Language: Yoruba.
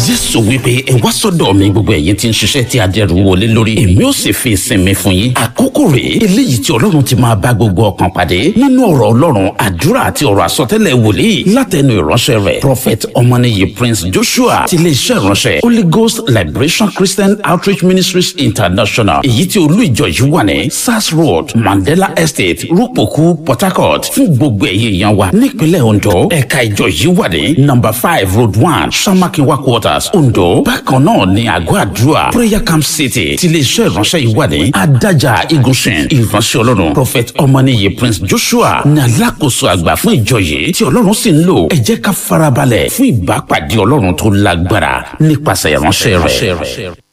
jésù wípé ẹ wá sọ́dọ̀ mi gbogbo ẹ̀yin tí ń ṣiṣẹ́ tí adẹ́rù wọlé lórí èmi ó sì fi ìsinmi fún yín àkókò rèé eléyìí tí ọlọ́run ti máa bá gbogbo ọkàn pàdé nínú ọ̀rọ̀ ọlọ́run àdúrà àti ọ̀rọ̀ àsọtẹ́lẹ̀ wòlíì látẹnu ìránṣẹ́ rẹ̀ prophet ọmọnìyí prince joshua ti iléeṣẹ́ ìránṣẹ́ holy ghost liberation christian outreach ministries international èyí tí olú ìjọ yìí wà ní sars road mandela estate rúpòkú port harcourt fún gbogbo ẹ̀yẹ èèyàn wa nípínlẹ̀ ondo ẹ̀ka ìjọ yìí wà ní number five road one samakinwa quarters ondo bákan náà ní àgọ́ àdúrà prayer camp city ti iléeṣẹ́ ìránṣẹ́ yìí wà ní adájà igunṣin ìránṣẹ́ ọlọ́run prophet ọmọnìyí prince joshua ní alákòóso àgbà fún ìjọ yìí tí ọlọ́run sì ń lò ẹ jẹ́ ká farabalẹ̀ fún ìbápàdé ọlọ́run tó lágbára nípasẹ̀ ìránṣẹ́ rẹ̀.